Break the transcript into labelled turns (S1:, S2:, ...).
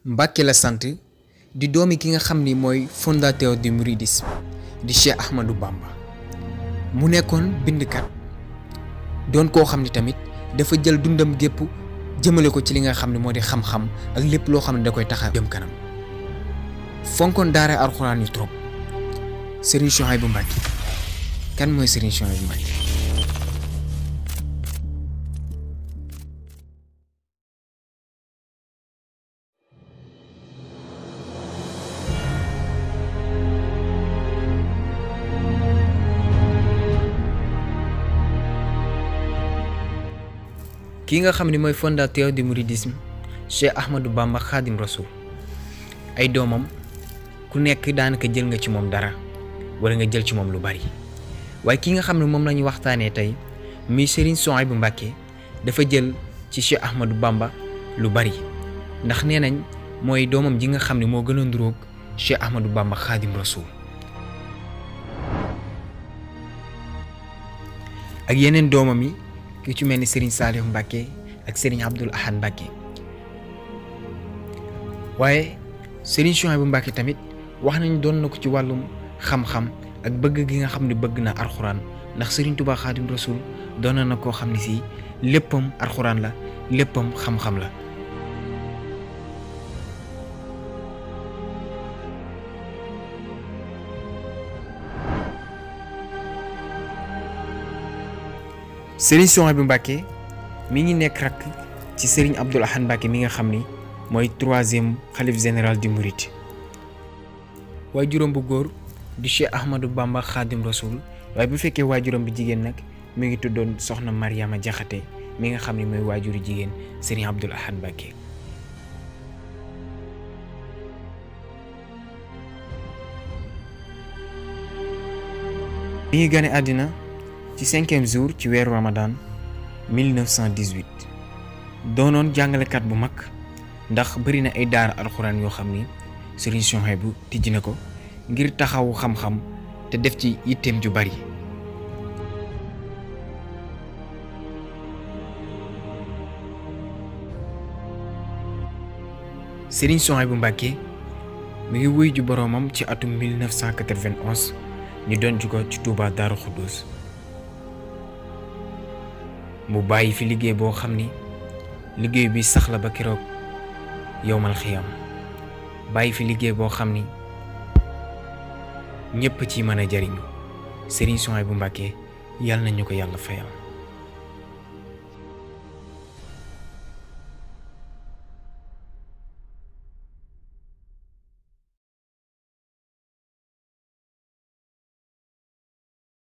S1: Mbàkke la sant di doomi ki nga xam ni mooy fondateur du mouridisme di Cheikh Ahmadou Bamba mu nekkoon bindkat doon koo xam ni tamit dafa jël dundam gépp jëmale ko ci li nga xam ne moo di xam-xam ak lépp loo xam ne da koy tax a jëm kanam fonkoon daara alxuraan yu trop Serigne Souhaïbou Mbacké kan mooy Serigne Souhaïbou Mbacké kii nga xam ne mooy fondateur du mouridisme Cheikh Ahmadou Bamba Khadim Rasoul ay doomam ku nekk daanaka jël nga ci moom dara wala nga jël ci moom lu bari waaye ki nga xam ne moom la ñu waxtaanee tey muy Serigne Souhaïbou Mbacké dafa jël ci Cheikh Ahmadou Bamba lu bari ndax nee nañ mooy doomam ji nga xam ne moo gën a nduróog Cheikh Ahmadou Bamba Khadim Rasoul ak yeneen doomam yi ki ci mel ni Serigne Saliou Mbacké ak Serigne Abdoul Ahad Mbacké waaye Serigne Souhaïbou Mbacké tamit wax nañ doon na ko ci wàllum xam-xam ak bëgg gi nga xam ne bëgg na alxuraan ndax Serigne Touba Khadim Rasoul doon na koo xam ne si léppam alxuraan la léppam xam-xam la. Serigne Souhaïbou Mbacké mi ngi nekk rakk ci Serigne Abdoul Ahad Mbacké mi nga xam ni mooy troisième xalif général du Mouride waaye juróom bu góor di Cheikh Ahmadou Bamba Khadim Rasoul waaye bu fekkee waajuram bi jigéen nag mi ngi tuddoon soxna Mariama Jaxate mi nga xam ne mooy waajuru jigéen Serigne Abdoul Ahad Mbacké mi ngi gane àddina ci cinquième jour ci weeru Ramadan 1918 doonoon jàngalekat bu mag ndax bari na ay daara alxuraan yoo xam ni Serigne Souhaïbou tijji na ko ngir taxawu xam-xam te def ci yitteem ju bari Serigne Souhaïbou Mbacké mi ngi wuy ju boroomam ci atum 1991 ñu doon ju ko ci Touba Daaru Xuddus mu bàyyi fi liggéey boo xam ni liggéey bi sax la ba keroog yowmal xiyam bàyyi fi liggéey boo xam ni ñépp ci mën a jariñu Serigne Souhaïbou Mbacké yàlla nañu ko yàlla fayal